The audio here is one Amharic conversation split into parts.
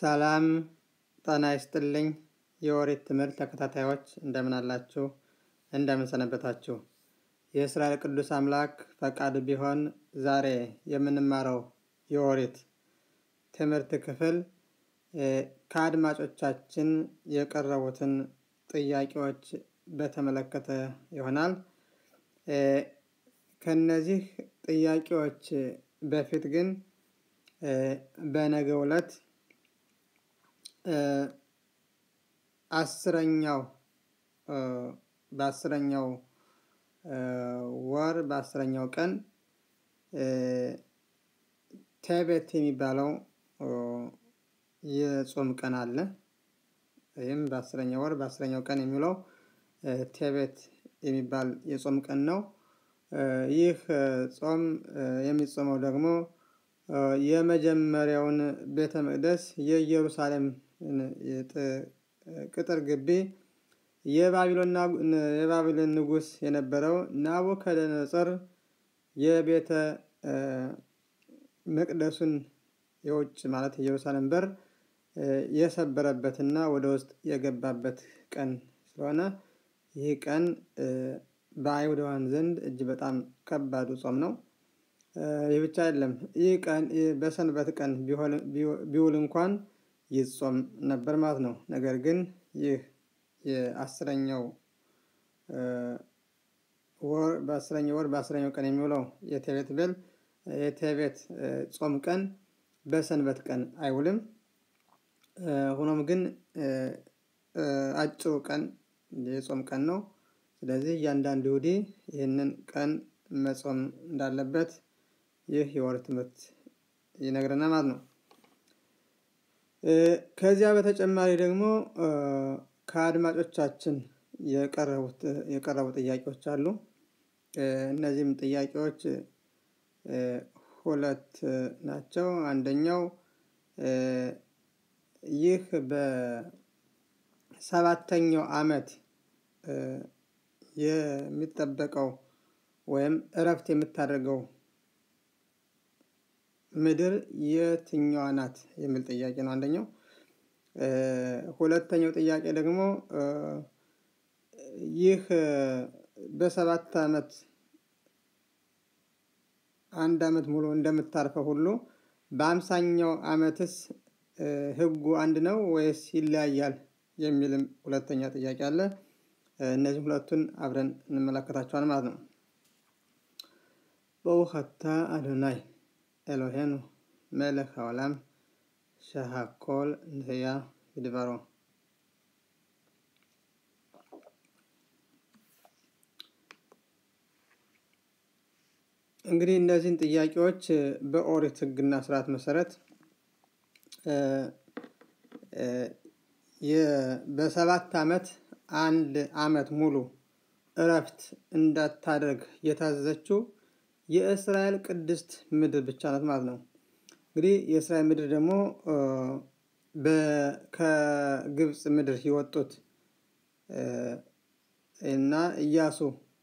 ሰላም ጤና ይስጥልኝ የኦሪት ትምህርት ተከታታዮች እንደምን አላችሁ? እንደምን ሰነበታችሁ? የእስራኤል ቅዱስ አምላክ ፈቃድ ቢሆን ዛሬ የምንማረው የኦሪት ትምህርት ክፍል ከአድማጮቻችን የቀረቡትን ጥያቄዎች በተመለከተ ይሆናል። ከነዚህ ጥያቄዎች በፊት ግን በነገው ዕለት አስረኛው በአስረኛው ወር በአስረኛው ቀን ቴቤት የሚባለው የጾም ቀን አለ። ይህም በአስረኛው ወር በአስረኛው ቀን የሚውለው ቴቤት የሚባል የጾም ቀን ነው። ይህ ጾም የሚጾመው ደግሞ የመጀመሪያውን ቤተ መቅደስ የኢየሩሳሌም ቅጥር ግቢ የባቢሎን ንጉሥ የነበረው ናቡከደነጾር የቤተ መቅደሱን የውጭ ማለት የኢየሩሳሌም በር የሰበረበትና ወደ ውስጥ የገባበት ቀን ስለሆነ ይህ ቀን በአይሁዳውያን ዘንድ እጅ በጣም ከባዱ ጾም ነው። ይህ ብቻ አይደለም። ይህ ቀን በሰንበት ቀን ቢውል እንኳን ይጾም ነበር ማለት ነው። ነገር ግን ይህ የአስረኛው ወር በአስረኛው ወር በአስረኛው ቀን የሚውለው የቴቤት ቤል የቴቤት ጾም ቀን በሰንበት ቀን አይውልም። ሆኖም ግን አጭሩ ቀን የጾም ቀን ነው። ስለዚህ እያንዳንዱ ይሁዲ ይህንን ቀን መጾም እንዳለበት ይህ የኦሪት ትምህርት ይነግረናል ማለት ነው። ከዚያ በተጨማሪ ደግሞ ከአድማጮቻችን የቀረቡ ጥያቄዎች አሉ። እነዚህም ጥያቄዎች ሁለት ናቸው። አንደኛው ይህ በሰባተኛው አመት የሚጠበቀው ወይም እረፍት የምታደርገው ምድር የትኛዋ ናት የሚል ጥያቄ ነው አንደኛው። ሁለተኛው ጥያቄ ደግሞ ይህ በሰባት አመት አንድ አመት ሙሉ እንደምታርፈው ሁሉ በአምሳኛው አመትስ ህጉ አንድ ነው ወይስ ይለያያል? የሚልም ሁለተኛ ጥያቄ አለ። እነዚህ ሁለቱን አብረን እንመለከታቸዋል ማለት ነው። በውኸታ አዶናይ ኤሎሄኑ መለክ העולם שהכל נהיה בדברו እንግዲህ እነዚህን ጥያቄዎች በኦሪት ህግና ስርዓት መሰረት በሰባት አመት አንድ አመት ሙሉ እረፍት እንዳታደርግ የታዘዘችው የእስራኤል ቅድስት ምድር ብቻ ናት ማለት ነው። እንግዲህ የእስራኤል ምድር ደግሞ ከግብፅ ምድር የወጡት እና ኢያሱ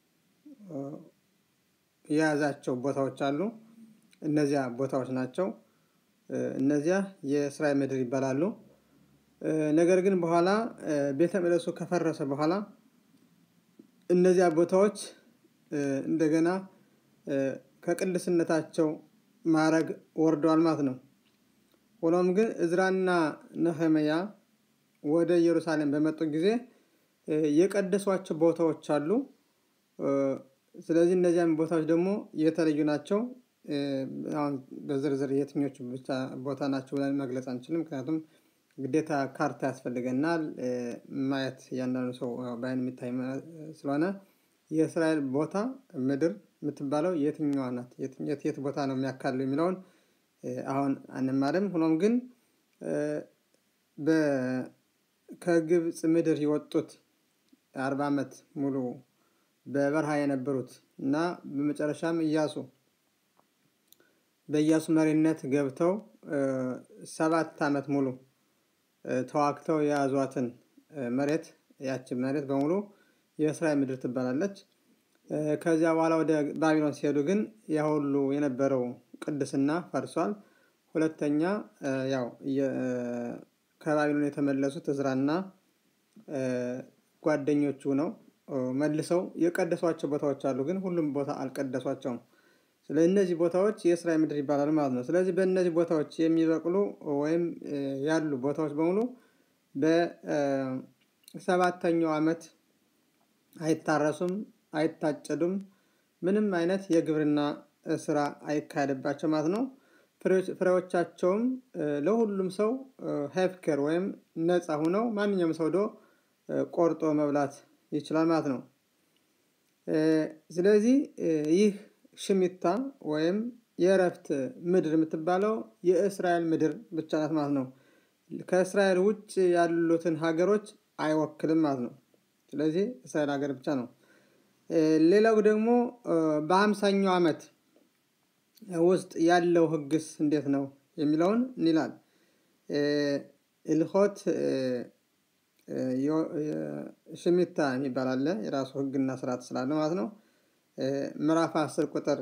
የያዛቸው ቦታዎች አሉ። እነዚያ ቦታዎች ናቸው። እነዚያ የእስራኤል ምድር ይባላሉ። ነገር ግን በኋላ ቤተ መቅደሱ ከፈረሰ በኋላ እነዚያ ቦታዎች እንደገና ከቅድስነታቸው ማዕረግ ወርደዋል ማለት ነው። ሆኖም ግን እዝራና ነህምያ ወደ ኢየሩሳሌም በመጡ ጊዜ የቀደሷቸው ቦታዎች አሉ። ስለዚህ እነዚያም ቦታዎች ደግሞ የተለዩ ናቸው። አሁን በዝርዝር የትኞቹ ብቻ ቦታ ናቸው ብለን መግለጽ አንችልም። ምክንያቱም ግዴታ ካርታ ያስፈልገናል። ማየት እያንዳንዱ ሰው በአይን የሚታይ ስለሆነ የእስራኤል ቦታ ምድር የምትባለው የትኛዋ ናት? የት የት ቦታ ነው የሚያካልለው የሚለውን አሁን አንማርም። ሆኖም ግን ከግብፅ ምድር የወጡት አርባ አመት ሙሉ በበረሃ የነበሩት እና በመጨረሻም ኢያሱ በኢያሱ መሪነት ገብተው ሰባት አመት ሙሉ ተዋግተው የያዟትን መሬት ያችን መሬት በሙሉ የእስራኤል ምድር ትባላለች። ከዚያ በኋላ ወደ ባቢሎን ሲሄዱ ግን ያ ሁሉ የነበረው ቅድስና ፈርሷል። ሁለተኛ ያው ከባቢሎን የተመለሱት እዝራና ጓደኞቹ ነው መልሰው የቀደሷቸው ቦታዎች አሉ፣ ግን ሁሉም ቦታ አልቀደሷቸውም። ስለዚህ እነዚህ ቦታዎች የእስራኤል ምድር ይባላል ማለት ነው። ስለዚህ በእነዚህ ቦታዎች የሚበቅሉ ወይም ያሉ ቦታዎች በሙሉ በሰባተኛው ዓመት አይታረሱም፣ አይታጨዱም፣ ምንም አይነት የግብርና ስራ አይካሄድባቸው ማለት ነው። ፍሬዎቻቸውም ለሁሉም ሰው ሄፍከር ወይም ነፃ ሁነው ማንኛውም ሰው ዶ ቆርጦ መብላት ይችላል ማለት ነው። ስለዚህ ይህ ሽሚታ ወይም የእረፍት ምድር የምትባለው የእስራኤል ምድር ብቻ ናት ማለት ነው። ከእስራኤል ውጭ ያሉትን ሀገሮች አይወክልም ማለት ነው። ስለዚህ እስራኤል ሀገር ብቻ ነው። ሌላው ደግሞ በሀምሳኛው ዓመት ውስጥ ያለው ህግስ እንዴት ነው የሚለውን እንላል። ኢልሆት ሽሚታ የሚባል አለ የራሱ ህግና ስርዓት ስላለ ማለት ነው። ምዕራፍ አስር ቁጥር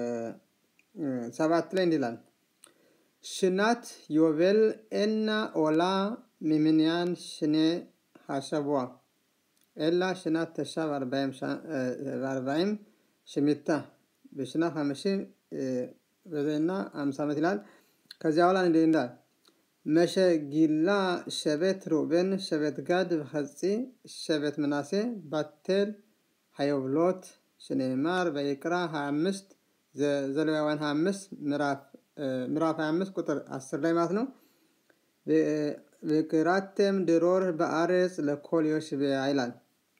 ሰባት ላይ እንዲላል ሽናት ዮቤል ኤና ኦላ ሚምንያን ሽኔ ሀሸቧ ኤላ ሽናት ተሻብ አርባይም ሽሚታ በሽናት ሀመሺ በዘና አምሳ ዓመት ይላል። ከዚያ በኋላ እንዲህ እንዳል መሸ ጊላ ሸቤት ሩቤን ሸቤት ጋድ በኸጺ ሸቤት ምናሴ ባቴል ሀዮብሎት ሽኔማር በይቅራ 25 ዘሌዋውያን 25 ምዕራፍ 25 ቁጥር 10 ላይ ማለት ነው። በክራቴም ድሮር በአሬጽ ለኮል ዮሽቤ ይላል።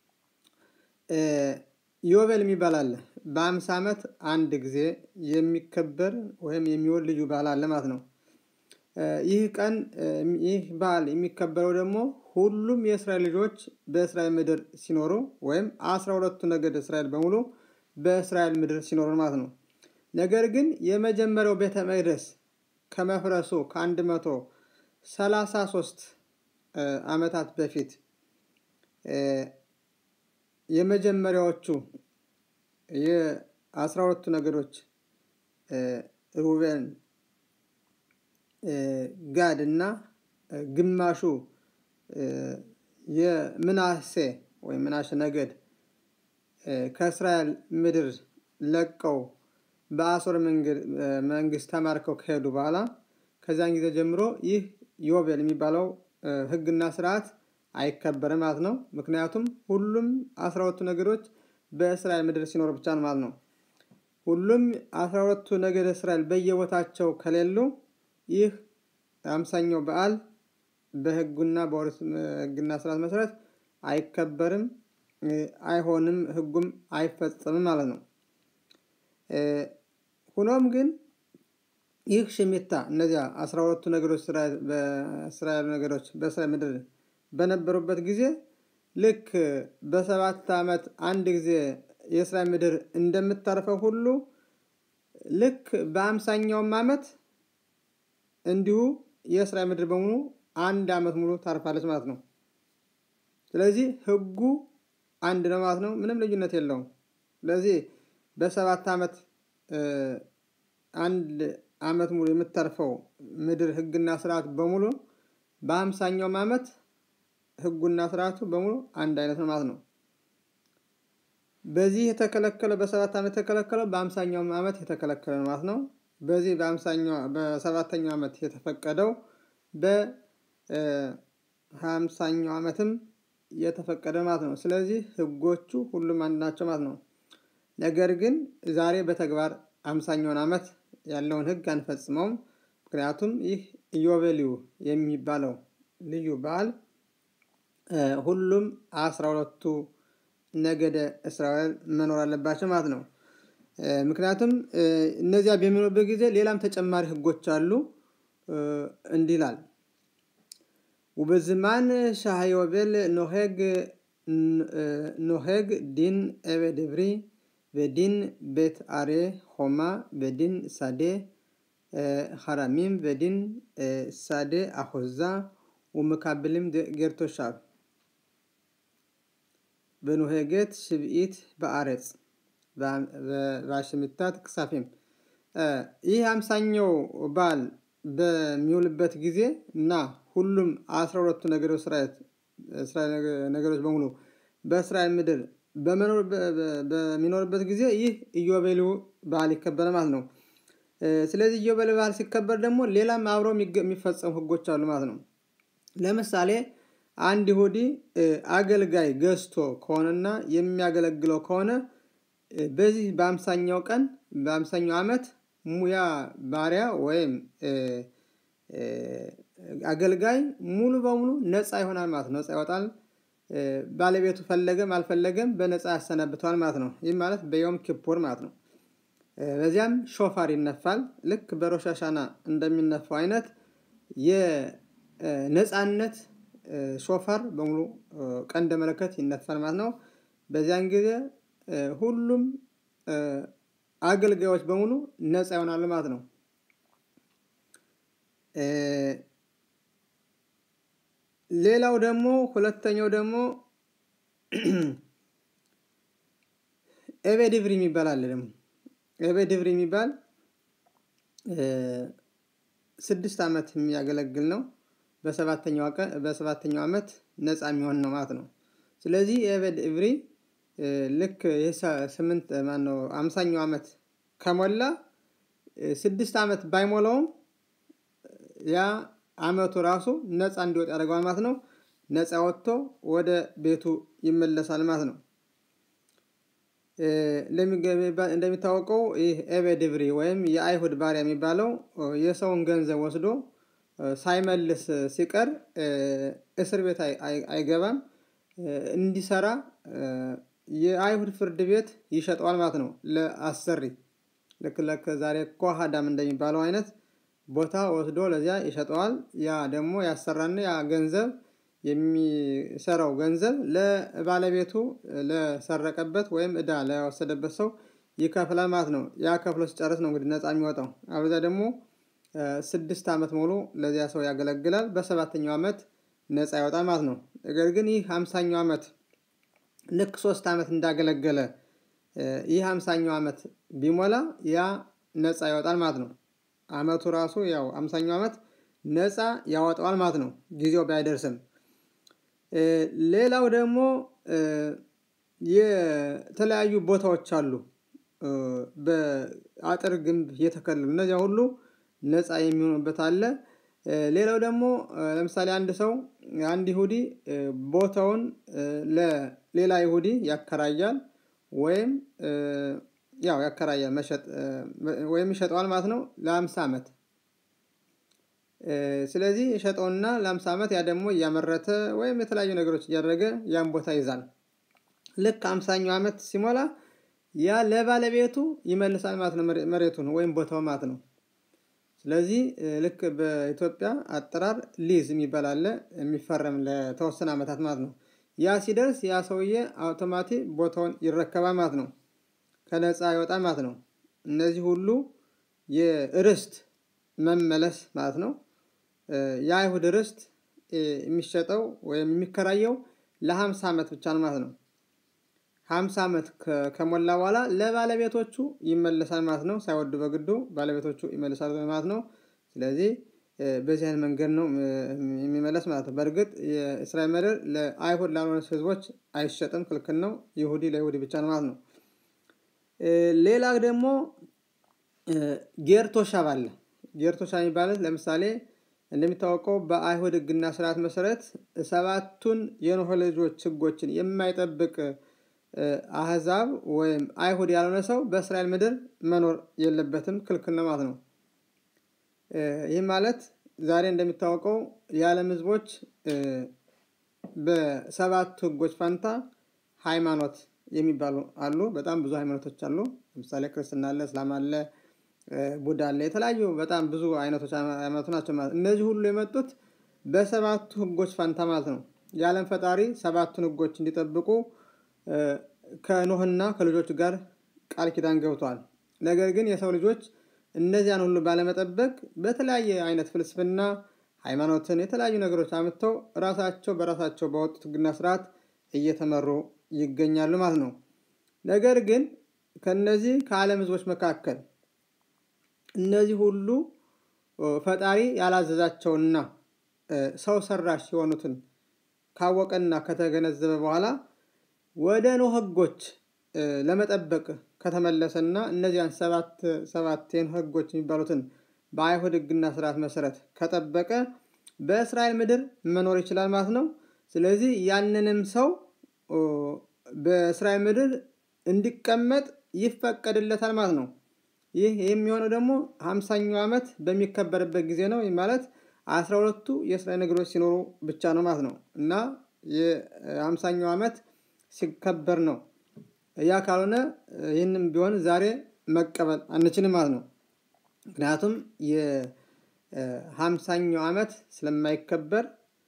ዮቤል የሚባል አለ። በአምሳ ዓመት አንድ ጊዜ የሚከበር ወይም የሚውል ልዩ በዓል አለ ማለት ነው። ይህ ቀን ይህ በዓል የሚከበረው ደግሞ ሁሉም የእስራኤል ልጆች በእስራኤል ምድር ሲኖሩ ወይም አስራ ሁለቱ ነገድ እስራኤል በሙሉ በእስራኤል ምድር ሲኖሩ ማለት ነው። ነገር ግን የመጀመሪያው ቤተ መቅደስ ከመፍረሱ ከአንድ መቶ ሰላሳ ሶስት ዓመታት በፊት የመጀመሪያዎቹ የአስራ ሁለቱ ነገዶች ሩቤን ጋድ እና ግማሹ የምናሴ ወይም ምናሽ ነገድ ከእስራኤል ምድር ለቀው በአሶር መንግስት ተማርከው ከሄዱ በኋላ ከዚያን ጊዜ ጀምሮ ይህ ዮቤል የሚባለው ህግና ስርዓት አይከበርም ማለት ነው። ምክንያቱም ሁሉም አስራ ሁለቱ ነገዶች በእስራኤል ምድር ሲኖር ብቻ ነው ማለት ነው። ሁሉም አስራ ሁለቱ ነገድ እስራኤል በየቦታቸው ከሌሉ ይህ አምሳኛው በዓል በህጉና በኦሪት ህግና ስርዓት መሰረት አይከበርም፣ አይሆንም፣ ህጉም አይፈጸምም ማለት ነው። ሆኖም ግን ይህ ሽሚታ እነዚያ አስራ ሁለቱ ነገዶች በእስራኤል ነገዶች በእስራኤል ምድር በነበሩበት ጊዜ ልክ በሰባት ዓመት አንድ ጊዜ የእስራኤል ምድር እንደምታርፈው ሁሉ ልክ በአምሳኛውም ዓመት እንዲሁ የእስራኤል ምድር በሙሉ አንድ ዓመት ሙሉ ታርፋለች ማለት ነው። ስለዚህ ህጉ አንድ ነው ማለት ነው። ምንም ልዩነት የለውም። ስለዚህ በሰባት ዓመት አንድ ዓመት ሙሉ የምታርፈው ምድር ህግና ስርዓት በሙሉ በአምሳኛውም ዓመት ህጉና ስርዓቱ በሙሉ አንድ አይነት ነው ማለት ነው። በዚህ የተከለከለ በሰባት ዓመት የተከለከለው በአምሳኛውም ዓመት የተከለከለ ነው ማለት ነው። በዚህ በአምሳኛው በሰባተኛው ዓመት የተፈቀደው በሀምሳኛው ዓመትም የተፈቀደ ማለት ነው። ስለዚህ ህጎቹ ሁሉም አንድ ናቸው ማለት ነው። ነገር ግን ዛሬ በተግባር አምሳኛውን ዓመት ያለውን ህግ አንፈጽመውም። ምክንያቱም ይህ ኢዮቤልዩ የሚባለው ልዩ በዓል ሁሉም አስራ ሁለቱ ነገደ እስራኤል መኖር አለባቸው ማለት ነው። ምክንያቱም እነዚያ በሚኖርበት ጊዜ ሌላም ተጨማሪ ህጎች አሉ። እንዲህ ይላል ውበዝማን ሻህዮቤል ኖሄግ ኖሄግ ዲን ኤቤድ ብሪ በዲን ቤት አሬ ሆማ በዲን ሳዴ ሐራሚም በዲን ሳዴ አሆዛ ወመካብልም ጌርቶሻብ በኖሄጌት ሽብኢት በአረጽ በሽሚታት ክሳፌም ይህ አምሳኛው በዓል በሚውልበት ጊዜ እና ሁሉም አስራ ሁለቱ ነገሮች ነገሮች በሙሉ በእስራኤል ምድር በሚኖርበት ጊዜ ይህ ኢዮቤልዩ በዓል ይከበራል ማለት ነው። ስለዚህ ኢዮቤልዩ በዓል ሲከበር ደግሞ ሌላም አብረው የሚፈጸሙ ህጎች አሉ ማለት ነው። ለምሳሌ አንድ ይሁዲ አገልጋይ ገዝቶ ከሆነና የሚያገለግለው ከሆነ በዚህ በአምሳኛው ቀን በአምሳኛው ዓመት ሙያ ባሪያ ወይም አገልጋይ ሙሉ በሙሉ ነፃ ይሆናል ማለት ነው። ነፃ ይወጣል። ባለቤቱ ፈለገም አልፈለገም በነፃ ያሰናብተዋል ማለት ነው። ይህ ማለት በዮም ኪፑር ማለት ነው። በዚያም ሾፋር ይነፋል። ልክ በሮሻሻና እንደሚነፋው አይነት የነፃነት ሾፋር በሙሉ ቀንደ መለከት ይነፋል ማለት ነው። በዚያን ጊዜ ሁሉም አገልጋዮች በሙሉ ነፃ ይሆናሉ ማለት ነው። ሌላው ደግሞ ሁለተኛው ደግሞ ኤቤ ድብሪ የሚባል አለ ደግሞ ኤቤ ድብሪ የሚባል ስድስት ዓመት የሚያገለግል ነው። በሰባተኛው ቀን በሰባተኛው ዓመት ነፃ የሚሆን ነው ማለት ነው። ስለዚህ ኤቤ ድብሪ ልክ ስምንት ማነው አምሳኛው ዓመት ከሞላ ስድስት ዓመት ባይሞላውም ያ አመቱ ራሱ ነፃ እንዲወጥ ያደርገዋል ማለት ነው። ነፃ ወጥቶ ወደ ቤቱ ይመለሳል ማለት ነው። እንደሚታወቀው ይህ ኤቤ ድብሪ ወይም የአይሁድ ባሪያ የሚባለው የሰውን ገንዘብ ወስዶ ሳይመልስ ሲቀር እስር ቤት አይገባም። እንዲሰራ የአይሁድ ፍርድ ቤት ይሸጠዋል ማለት ነው። ለአሰሪ ልክ ልክ ዛሬ ኮሃዳም እንደሚባለው አይነት ቦታ ወስዶ ለዚያ ይሸጠዋል። ያ ደግሞ ያሰራና ያ ገንዘብ የሚሰራው ገንዘብ ለባለቤቱ ለሰረቀበት ወይም እዳ ለወሰደበት ሰው ይከፍላል ማለት ነው። ያ ከፍሎ ሲጨርስ ነው እንግዲህ ነፃ የሚወጣው። አለበለዚያ ደግሞ ስድስት ዓመት ሙሉ ለዚያ ሰው ያገለግላል። በሰባተኛው ዓመት ነፃ ይወጣል ማለት ነው። ነገር ግን ይህ ሃምሳኛው ዓመት ልክ ሶስት ዓመት እንዳገለገለ ይህ ሃምሳኛው ዓመት ቢሞላ ያ ነፃ ይወጣል ማለት ነው። አመቱ ራሱ ያው አምሳኛው ዓመት ነፃ ያወጣዋል ማለት ነው። ጊዜው ባይደርስም ሌላው ደግሞ የተለያዩ ቦታዎች አሉ። በአጥር ግንብ የተከለሉ እነዚያ ሁሉ ነፃ የሚሆኑበት አለ። ሌላው ደግሞ ለምሳሌ አንድ ሰው አንድ ይሁዲ ቦታውን ለሌላ ይሁዲ ያከራያል ወይም ያው ያከራያል መሸጥ ወይም ይሸጠዋል ማለት ነው። ለሃምሳ አመት ስለዚህ የሸጠውና ለሃምሳ አመት ያ ደግሞ እያመረተ ወይም የተለያዩ ነገሮች እያደረገ ያን ቦታ ይይዛል። ልክ ሃምሳኛው አመት ሲሞላ ያ ለባለቤቱ ይመልሳል ማለት ነው። መሬቱን ወይም ቦታው ማለት ነው። ስለዚህ ልክ በኢትዮጵያ አጠራር ሊዝ የሚባል አለ የሚፈረም ለተወሰነ አመታት ማለት ነው። ያ ሲደርስ ያ ሰውዬ አውቶማቲክ ቦታውን ይረከባል ማለት ነው። ከነፃ ይወጣል ማለት ነው። እነዚህ ሁሉ የርስት መመለስ ማለት ነው። የአይሁድ ርስት የሚሸጠው ወይም የሚከራየው ለሃምሳ አመት ብቻ ነው ማለት ነው። ሃምሳ አመት ከሞላ በኋላ ለባለቤቶቹ ይመለሳል ማለት ነው። ሳይወዱ በግዱ ባለቤቶቹ ይመልሳሉ ማለት ነው። ስለዚህ በዚህ አይነት መንገድ ነው የሚመለስ ማለት ነው። በርግጥ የእስራኤል ምድር ለአይሁድ ላልሆኑ ህዝቦች አይሸጥም ክልክል ነው። ይሁዲ ለይሁዲ ብቻ ነው ማለት ነው። ሌላ ደግሞ ጌርቶሻብ አለ። ጌርቶሻብ የሚባለው ለምሳሌ እንደሚታወቀው በአይሁድ ህግና ስርዓት መሰረት ሰባቱን የኖህ ልጆች ህጎችን የማይጠብቅ አህዛብ ወይም አይሁድ ያልሆነ ሰው በእስራኤል ምድር መኖር የለበትም ክልክል ነው ማለት ነው። ይህ ማለት ዛሬ እንደሚታወቀው የዓለም ህዝቦች በሰባቱ ህጎች ፋንታ ሃይማኖት የሚባሉ አሉ። በጣም ብዙ ሃይማኖቶች አሉ። ለምሳሌ ክርስትና አለ፣ እስላም አለ፣ ቡዳ አለ። የተለያዩ በጣም ብዙ አይነቶች ሃይማኖት ናቸው ማለት እነዚህ ሁሉ የመጡት በሰባቱ ህጎች ፋንታ ማለት ነው። የዓለም ፈጣሪ ሰባቱን ህጎች እንዲጠብቁ ከኖህና ከልጆቹ ጋር ቃል ኪዳን ገብቷል። ነገር ግን የሰው ልጆች እነዚያን ሁሉ ባለመጠበቅ በተለያየ አይነት ፍልስፍና ሃይማኖትን የተለያዩ ነገሮች አምጥተው ራሳቸው በራሳቸው ባወጡት ህግና ስርዓት እየተመሩ ይገኛሉ ማለት ነው። ነገር ግን ከነዚህ ከዓለም ህዝቦች መካከል እነዚህ ሁሉ ፈጣሪ ያላዘዛቸውና ሰው ሰራሽ የሆኑትን ካወቀና ከተገነዘበ በኋላ ወደ ኖህ ህጎች ለመጠበቅ ከተመለሰና እነዚያን ሰባት ሰባት የኖህ ህጎች የሚባሉትን በአይሁድ ህግና ስርዓት መሰረት ከጠበቀ በእስራኤል ምድር መኖር ይችላል ማለት ነው። ስለዚህ ያንንም ሰው በእስራኤል ምድር እንዲቀመጥ ይፈቀድለታል ማለት ነው። ይህ የሚሆነው ደግሞ ሀምሳኛው ዓመት በሚከበርበት ጊዜ ነው። ማለት አስራ ሁለቱ የእስራኤል ነገሮች ሲኖሩ ብቻ ነው ማለት ነው እና የሀምሳኛው ዓመት ሲከበር ነው። ያ ካልሆነ ይህንም ቢሆን ዛሬ መቀበል አንችልም ማለት ነው። ምክንያቱም የሀምሳኛው ዓመት ስለማይከበር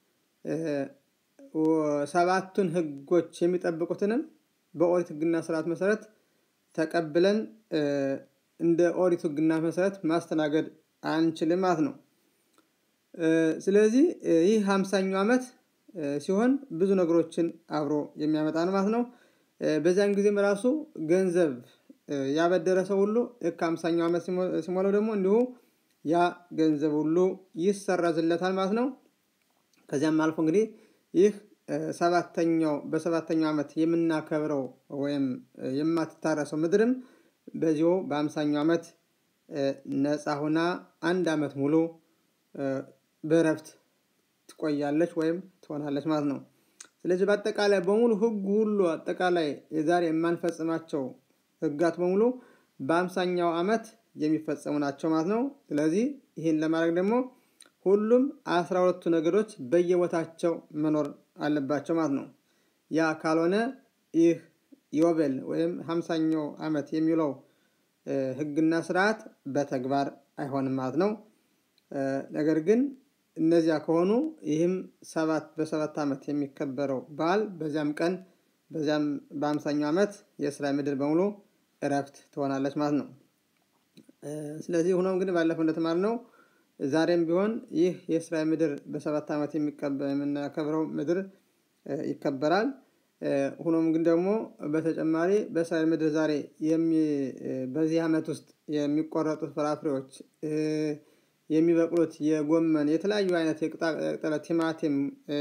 ሰባቱን ህጎች የሚጠብቁትንም በኦሪት ህግና ስርዓት መሰረት ተቀብለን እንደ ኦሪት ህግና መሰረት ማስተናገድ አንችልም ማለት ነው። ስለዚህ ይህ ሀምሳኛው ዓመት ሲሆን ብዙ ነገሮችን አብሮ የሚያመጣ ነው ማለት ነው። በዚያን ጊዜም ራሱ ገንዘብ ያበደረ ሰው ሁሉ ልክ ሃምሳኛው ዓመት ሲሞላው ደግሞ እንዲሁ ያ ገንዘብ ሁሉ ይሰረዝለታል ማለት ነው። ከዚያም አልፎ እንግዲህ ይህ ሰባተኛው በሰባተኛው ዓመት የምናከብረው ወይም የማትታረሰው ምድርም በዚሁ በአምሳኛው ዓመት ነፃ ሆና አንድ ዓመት ሙሉ በእረፍት ትቆያለች ወይም ትሆናለች ማለት ነው። ስለዚህ በአጠቃላይ በሙሉ ህጉ ሁሉ አጠቃላይ የዛሬ የማንፈጽማቸው ህጋት በሙሉ በአምሳኛው ዓመት የሚፈጸሙ ናቸው ማለት ነው። ስለዚህ ይህን ለማድረግ ደግሞ ሁሉም አስራ ሁለቱ ነገዶች በየቦታቸው መኖር አለባቸው ማለት ነው። ያ ካልሆነ ይህ ዮቤል ወይም ሃምሳኛው ዓመት የሚውለው ህግና ስርዓት በተግባር አይሆንም ማለት ነው። ነገር ግን እነዚያ ከሆኑ ይህም ሰባት በሰባት ዓመት የሚከበረው በዓል በዚያም ቀን በዚያም በአምሳኛው ዓመት የእስራኤል ምድር በሙሉ እረፍት ትሆናለች ማለት ነው። ስለዚህ ሆኖም ግን ባለፈው እንደተማርነው ዛሬም ቢሆን ይህ የእስራኤል ምድር በሰባት ዓመት የምናከብረው ምድር ይከበራል። ሆኖም ግን ደግሞ በተጨማሪ በእስራኤል ምድር ዛሬ በዚህ ዓመት ውስጥ የሚቆረጡት ፍራፍሬዎች የሚበቅሉት የጎመን የተለያዩ አይነት የቅጠለ ቲማቲም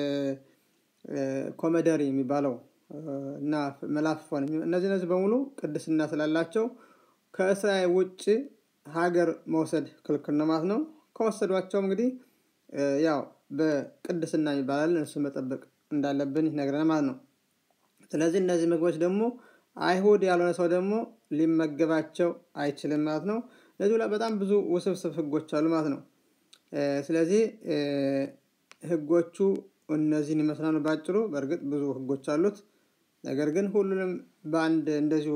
ኮመደሪ የሚባለው እና መላፍፎን እነዚህ እነዚህ በሙሉ ቅድስና ስላላቸው ከእስራኤል ውጭ ሀገር መውሰድ ክልክል ነው ማለት ነው። ከወሰዷቸውም እንግዲህ ያው በቅድስና ይባላል እነሱን መጠበቅ እንዳለብን ይነግረናል ማለት ነው። ስለዚህ እነዚህ ምግቦች ደግሞ አይሁድ ያልሆነ ሰው ደግሞ ሊመገባቸው አይችልም ማለት ነው። ለዚህ በጣም ብዙ ውስብስብ ህጎች አሉ ማለት ነው። ስለዚህ ህጎቹ እነዚህን ይመስላሉ በአጭሩ በእርግጥ ብዙ ህጎች አሉት። ነገር ግን ሁሉንም በአንድ እንደዚሁ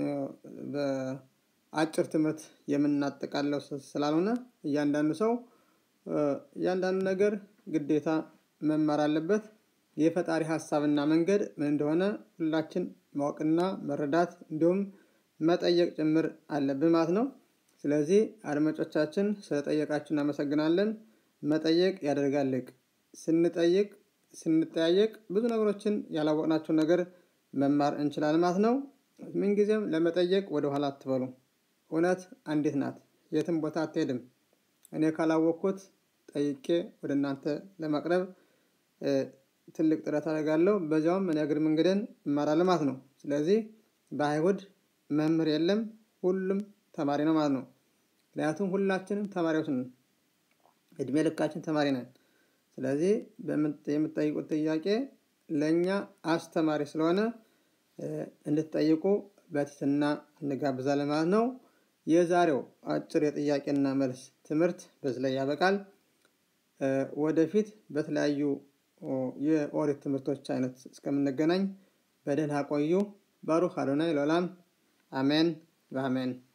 በአጭር ትምህርት የምናጠቃለው ስላልሆነ እያንዳንዱ ሰው እያንዳንዱ ነገር ግዴታ መማር አለበት። የፈጣሪ ሀሳብና መንገድ ምን እንደሆነ ሁላችን ማወቅና መረዳት እንዲሁም መጠየቅ ጭምር አለብን ማለት ነው። ስለዚህ አድማጮቻችን ስለጠየቃችሁ እናመሰግናለን። መጠየቅ ያደርጋል ልቅ ስንጠይቅ ስንጠያየቅ ብዙ ነገሮችን ያላወቅናቸውን ነገር መማር እንችላለን ማለት ነው። ምንጊዜም ለመጠየቅ ወደኋላ አትበሉ። እውነት አንዲት ናት የትም ቦታ አትሄድም። እኔ ካላወቅኩት ጠይቄ ወደ እናንተ ለማቅረብ ትልቅ ጥረት አደርጋለሁ በዚያውም እኔ እግር መንገዴን እማራለሁ ማለት ነው። ስለዚህ በአይሁድ መምህር የለም ሁሉም ተማሪ ነው ማለት ነው። ምክንያቱም ሁላችንም ተማሪዎች ነን። እድሜ ልካችን ተማሪ ነን። ስለዚህ የምትጠይቁት ጥያቄ ለእኛ አስተማሪ ስለሆነ እንድትጠይቁ በትህትና እንጋብዛለን ማለት ነው። የዛሬው አጭር የጥያቄና መልስ ትምህርት በዚህ ላይ ያበቃል። ወደፊት በተለያዩ የኦሪት ትምህርቶች አይነት እስከምንገናኝ በደህና ቆዩ። ባሩክ አዶናይ ለዓለም አሜን በአሜን